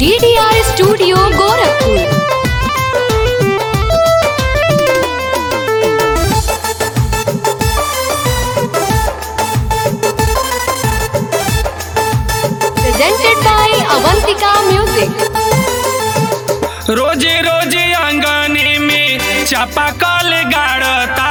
DDR studio Gorakhpur presented by Avantika Music. रोजे रोजे आंगने में चापाकल गाड़ता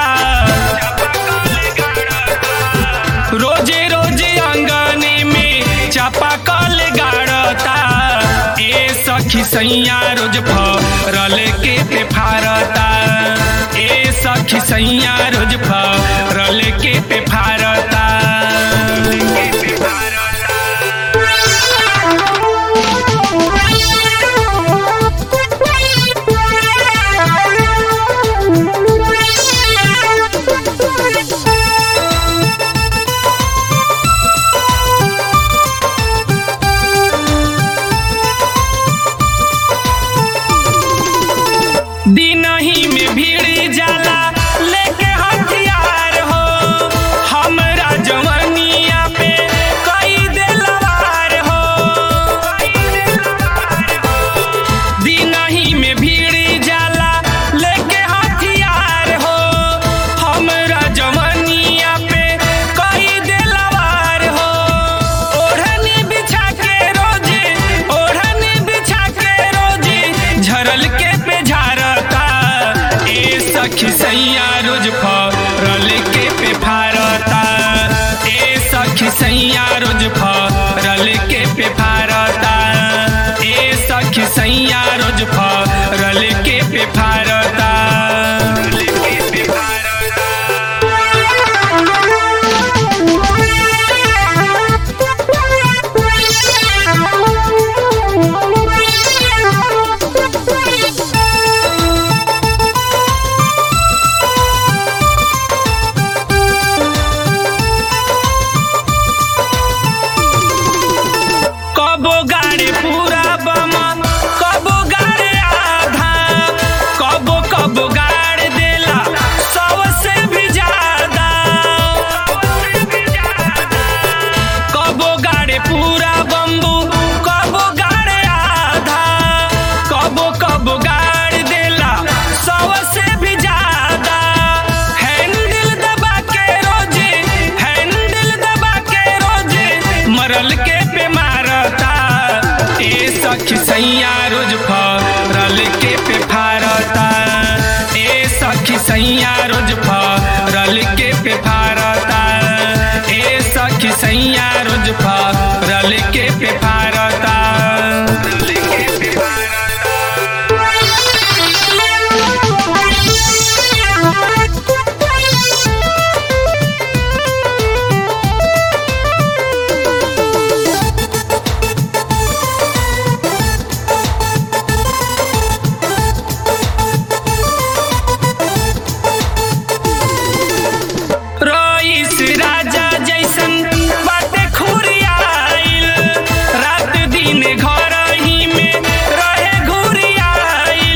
रोजे रोजे आंगने में चापाकल गाड़ता ए सखी सैया रोज फरल के पे फारता ए सखी सैया रोज फरल के पे फारता दिन ही में भीड़ जाला लेके हथियार हो हमरा जवनिया पे कई दिलवार हो दिन ही में भीड़ जाला लेके हथियार हो हमरा जवनिया पे कई दिलवार हो ओढ़नी बिछा के रोजे ओढ़नी बिछा के रोजे झरल के पे झारता ए सखी सैया रोज फरल के पे फारता ए सखी सैया रोज फरल के पे फारता ए सखी सैया रोज फरल के पे फारता कबो गाड़ी पूरा बमा कबो गाड़ी आधा कबो कबो गाड़ी देला सबसे भी ज्यादा कबो गाड़ी पूरा बम्बू कबो गाड़ी आधा कबो कबो गाड़ी देला सबसे भी ज्यादा हैंडल दबा के रोजे हैंडल दबा के रोजे मरल के पे मारता ए सखी सैया रोज फरल के पे फारता ए सखी सैया रोज फरल के पे फारता ए सखी सैया रोज फरल के पे फारता रईस राजा जैसन बाटे खुरियाइल रात दिन घर ही में रहे घुरियाइल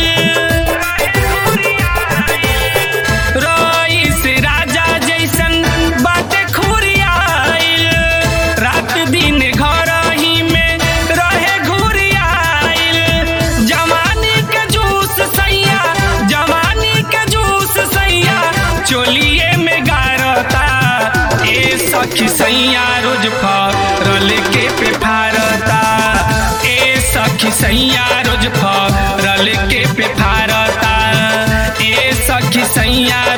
रईस राजा जैसन बाटे खुरियाइल रात दिन घर ही में रहे घुरियाइल जवानी के जूस सैया जवानी के जूस सैया चोलिए में गारता ए सखी सैया रोज फरल के पे फारता ए सखी सैया रोज फरल के पे फारता ए सखी सैया